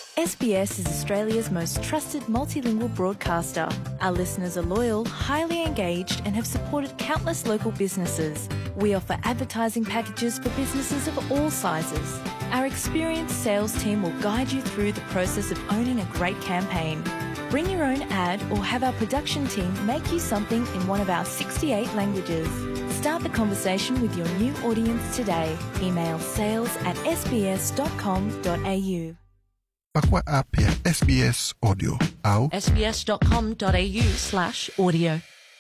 SBS is Australia's most trusted multilingual broadcaster. Our listeners are loyal, highly engaged, and have supported countless local businesses. We offer advertising packages for businesses of all sizes. Our experienced sales team will guide you through the process of owning a great campaign. Bring your own ad or have our production team make you something in one of our 68 languages. Start the conversation with your new audience today. Email sales at sbs.com.au. Pakua app ya SBS Audio au sbs.com.au slash audio.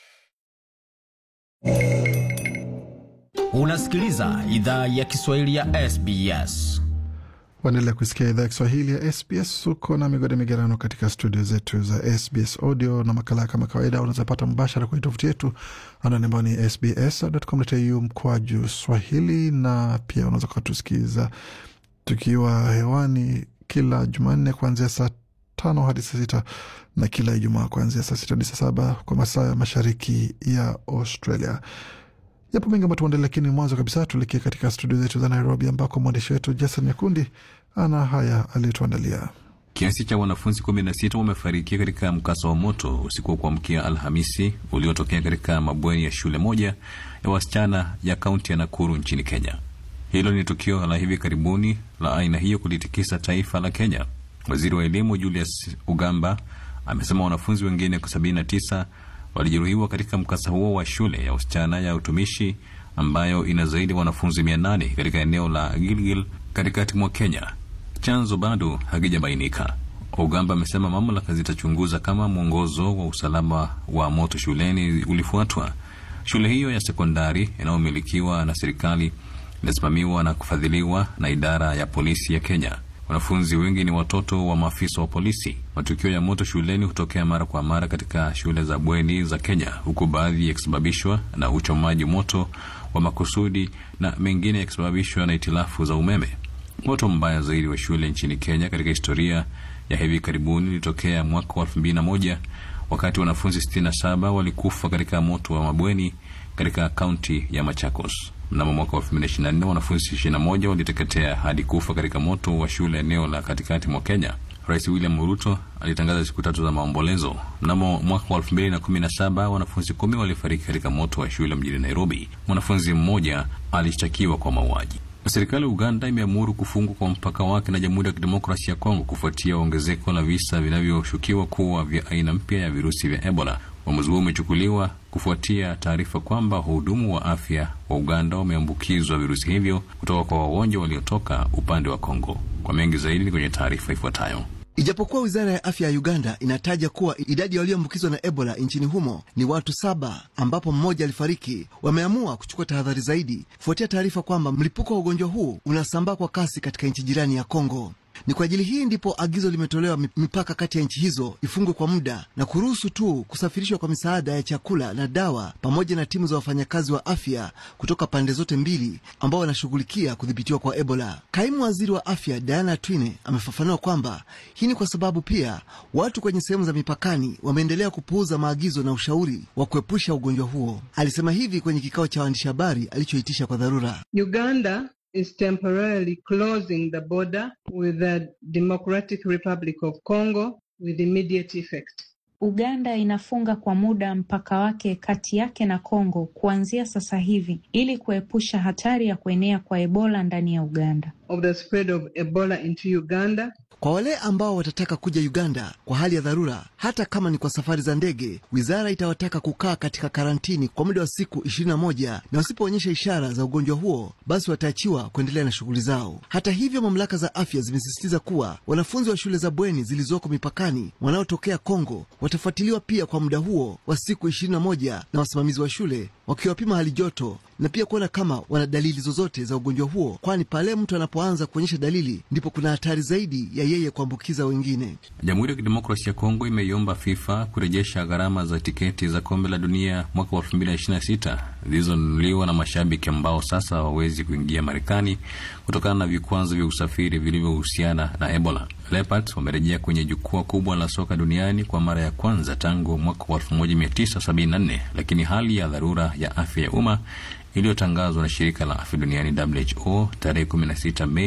Unasikiliza idhaa ya Kiswahili ya SBS. waendelea kusikia idhaa ya Kiswahili ya SBS. Uko na migode migerano katika studio zetu za SBS Audio na makala kama kawaida unazapata mbashara kwenye tovuti yetu anwani ambayo ni sbs.com.au mkwaju swahili, na pia unaweza ukatusikiliza tukiwa hewani kila Jumanne kuanzia saa tano hadi saa sita na kila Ijumaa kuanzia saa sita hadi saa saba kwa masaa ya mashariki ya Australia. Yapo mengi ambayo tuendelea, lakini mwanzo kabisa tuelekee katika studio zetu za Nairobi ambako mwandishi wetu Jason Nyakundi ana haya aliyotuandalia. Kiasi cha wanafunzi 16 wamefariki katika mkasa wa moto usiku wa kuamkia Alhamisi uliotokea katika mabweni ya shule moja ya wasichana ya kaunti ya Nakuru nchini Kenya. Hilo ni tukio la hivi karibuni la aina hiyo kulitikisa taifa la Kenya. Waziri wa elimu Julius Ugamba amesema wanafunzi wengine 79 walijeruhiwa katika mkasa huo wa shule ya wasichana ya utumishi ambayo ina zaidi ya wanafunzi 800 katika eneo la Gilgil katikati mwa Kenya. Chanzo bado hakijabainika. Ugamba amesema mamlaka zitachunguza kama mwongozo wa usalama wa moto shuleni ulifuatwa. Shule hiyo ya sekondari inayomilikiwa na serikali inasimamiwa na kufadhiliwa na idara ya polisi ya Kenya. Wanafunzi wengi ni watoto wa maafisa wa polisi. Matukio ya moto shuleni hutokea mara kwa mara katika shule za bweni za Kenya, huku baadhi yakisababishwa na uchomaji moto wa makusudi na mengine yakisababishwa na itilafu za umeme. Moto mbaya zaidi wa shule nchini Kenya katika historia ya hivi karibuni ulitokea mwaka wa 2001 wakati wanafunzi 67 walikufa katika moto wa mabweni katika kaunti ya Machakos. Mnamo mwaka wa 2024 wanafunzi 21 waliteketea hadi kufa katika moto wa shule eneo la katikati mwa Kenya. Rais William Ruto alitangaza siku tatu za maombolezo. Mnamo mwaka wa 2017 wanafunzi kumi walifariki katika moto wa shule mjini Nairobi. Mwanafunzi mmoja alishtakiwa kwa mauaji. Serikali ya Uganda imeamuru kufungwa kwa mpaka wake na Jamhuri ya Kidemokrasia ya Kongo kufuatia ongezeko la visa vinavyoshukiwa kuwa vya aina mpya ya virusi vya Ebola. Uamuzi huo umechukuliwa kufuatia taarifa kwamba wahudumu wa afya wa Uganda wameambukizwa virusi hivyo kutoka kwa wagonjwa waliotoka upande wa Kongo. Kwa mengi zaidi ni kwenye taarifa ifuatayo. Ijapokuwa wizara ya afya ya Uganda inataja kuwa idadi ya walioambukizwa na Ebola nchini humo ni watu saba, ambapo mmoja alifariki, wameamua kuchukua tahadhari zaidi kufuatia taarifa kwamba mlipuko wa ugonjwa huu unasambaa kwa kasi katika nchi jirani ya Kongo. Ni kwa ajili hii ndipo agizo limetolewa mipaka kati ya nchi hizo ifungwe kwa muda na kuruhusu tu kusafirishwa kwa misaada ya chakula na dawa pamoja na timu za wafanyakazi wa afya kutoka pande zote mbili ambao wanashughulikia kudhibitiwa kwa Ebola. Kaimu waziri wa afya Diana Twine amefafanua kwamba hii ni kwa sababu pia watu kwenye sehemu za mipakani wameendelea kupuuza maagizo na ushauri wa kuepusha ugonjwa huo. Alisema hivi kwenye kikao cha waandishi habari alichoitisha kwa dharura. Uganda is temporarily closing the border with the Democratic Republic of Congo with immediate effect. Uganda inafunga kwa muda mpaka wake kati yake na Kongo kuanzia sasa hivi ili kuepusha hatari ya kuenea kwa Ebola ndani ya Uganda. Of the spread of Ebola into Uganda. Kwa wale ambao watataka kuja Uganda kwa hali ya dharura, hata kama ni kwa safari za ndege, wizara itawataka kukaa katika karantini kwa muda wa siku 21 na wasipoonyesha ishara za ugonjwa huo, basi wataachiwa kuendelea na shughuli zao. Hata hivyo, mamlaka za afya zimesisitiza kuwa wanafunzi wa shule za bweni zilizoko mipakani wanaotokea Kongo watafuatiliwa pia kwa muda huo wa siku 21 na wasimamizi wa shule wakiwapima hali joto na pia kuona kama wana dalili zozote za ugonjwa huo, kwani pale mtu anapoanza kuonyesha dalili ndipo kuna hatari zaidi ya yeye kuambukiza wengine. Jamhuri ya Kidemokrasia ya Kongo imeiomba FIFA kurejesha gharama za tiketi za kombe la dunia mwaka wa 2026 zilizonunuliwa na mashabiki ambao sasa hawawezi kuingia Marekani kutokana na vikwazo vya usafiri vilivyohusiana na Ebola. Leopards wamerejea kwenye jukwaa kubwa la soka duniani kwa mara ya kwanza tangu mwaka wa 1974 lakini hali ya dharura ya afya ya umma iliyotangazwa na shirika la afya duniani WHO tarehe 16 Mei